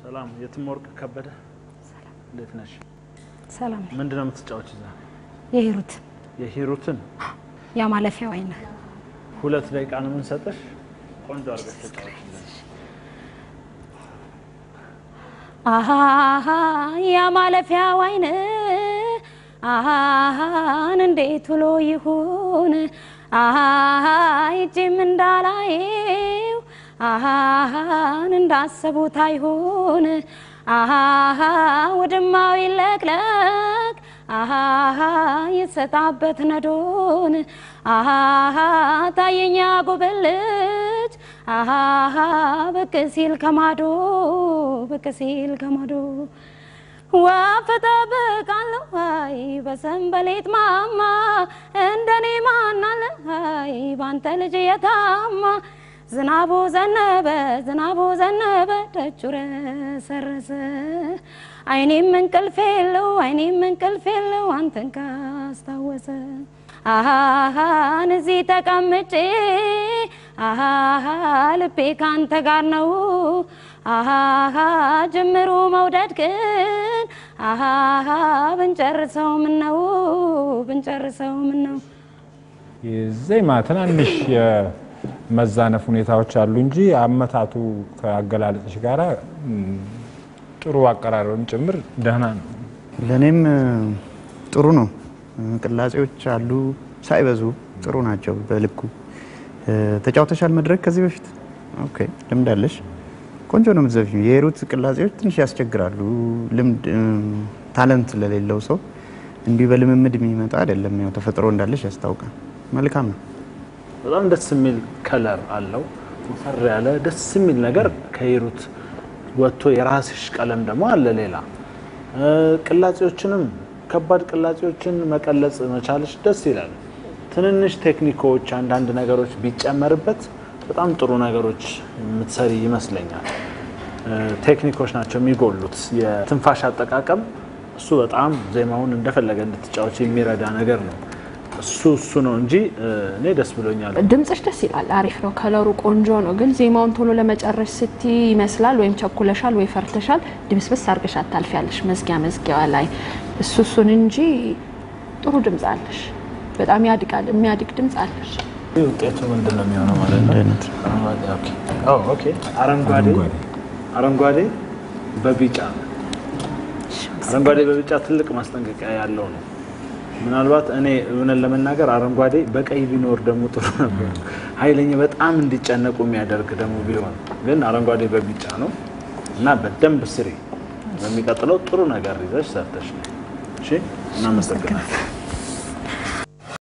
ሰላም የትምወርቅ ከበደ እንዴት ነሽ? ሰላም ነኝ። ምንድን ነው የምትጫወች? ዛ የሂሩት የሂሩትን ያ ማለፊያ ወይን ሁለት ደቂቃ ነው የምንሰጥሽ። ቆንጆ አድርገሽ ተጫወችልን። አሃ ያ ማለፊያ ወይን አሃን እንዴት ውሎ ይሁን አሃ ይጅም እንዳላየው አሃን እንዳሰቡት አይሁን አሃ ወድማው ይለቅለቅ አሃ ይሰጣበት ነዶን አሃ ታየኛ ጎበልች አሃ ብቅ ሲል ከማዶ ብቅ ሲል ከማዶ ወፍ እጠብቃለሁ አይ በሰንበሌጥ ማማ እንደኔ ማናለ አይ ባንተ ልጅ የታማ ዝናቡ ዘነበ ዝናቡ ዘነበ ደጁ ረሰረሰ አይኔም እንቅልፍ የለው አይኔም እንቅልፍ የለው አንተን ካስታወሰ አሃን እዚህ ተቀምጬ አሃ ልቤ ካንተ ጋር ነው አሃ ጅምሩ መውደድ ግን አሃ ብንጨርሰው ምነው ብንጨርሰው ምነው ዜማ ትናንሽ የመዛነፍ ሁኔታዎች አሉ እንጂ አመታቱ ከአገላለጽሽ ጋር ጥሩ አቀራረብም ጭምር ደህና ነው። ለእኔም ጥሩ ነው። ቅላጼዎች አሉ ሳይበዙ ጥሩ ናቸው። በልኩ ተጫውተሻል መድረክ ከዚህ በፊት ኦኬ፣ ልምድ አለሽ። ቆንጆ ነው የምትዘፍኚው። የሂሩት ቅላጼዎች ትንሽ ያስቸግራሉ። ልምድ ታለንት ለሌለው ሰው እንዲሁ በልምምድ የሚመጣ አይደለም። ያው ተፈጥሮ እንዳለሽ ያስታውቃል። መልካም ነው። በጣም ደስ የሚል ከለር አለው። ወፈር ያለ ደስ የሚል ነገር ከሂሩት ወጥቶ የራስሽ ቀለም ደግሞ አለ ሌላ ቅላጼዎችንም ከባድ ቅላጼዎችን መቀለጽ መቻልሽ ደስ ይላል። ትንንሽ ቴክኒኮች፣ አንዳንድ ነገሮች ቢጨመርበት በጣም ጥሩ ነገሮች የምትሰሪ ይመስለኛል። ቴክኒኮች ናቸው የሚጎሉት። የትንፋሽ አጠቃቀም እሱ በጣም ዜማውን እንደፈለገ እንድትጫወች የሚረዳ ነገር ነው። እሱ እሱ ነው እንጂ እኔ ደስ ብሎኛል። ድምጽሽ ደስ ይላል፣ አሪፍ ነው፣ ከለሩ ቆንጆ ነው። ግን ዜማውን ቶሎ ለመጨረስ ስቲ ይመስላል ወይም ቸኩለሻል ወይ ፈርተሻል፣ ድምስብስ አርገሽ አታልፊያለሽ መዝጊያ መዝጊያዋ ላይ እሱ እሱን እንጂ ጥሩ ድምጽ አለሽ። በጣም ያድጋል፣ የሚያድግ ድምጽ አለሽ። ውጤቱ ምንድን ነው የሚሆነው ማለት ነው? አይነት አረንጓዴ ኦኬ። ኦ ኦኬ። አረንጓዴ አረንጓዴ በቢጫ አረንጓዴ በቢጫ ትልቅ ማስጠንቀቂያ ያለው ነው። ምናልባት እኔ እውነት ለመናገር አረንጓዴ በቀይ ቢኖር ደግሞ ጥሩ ነበር። ኃይለኛ በጣም እንዲጨነቁ የሚያደርግ ደግሞ ቢሆን ግን አረንጓዴ በቢጫ ነው እና በደንብ ስሪ። በሚቀጥለው ጥሩ ነገር ይዘሽ ሰርተሽ ነው። እሺ፣ እናመሰግናለን።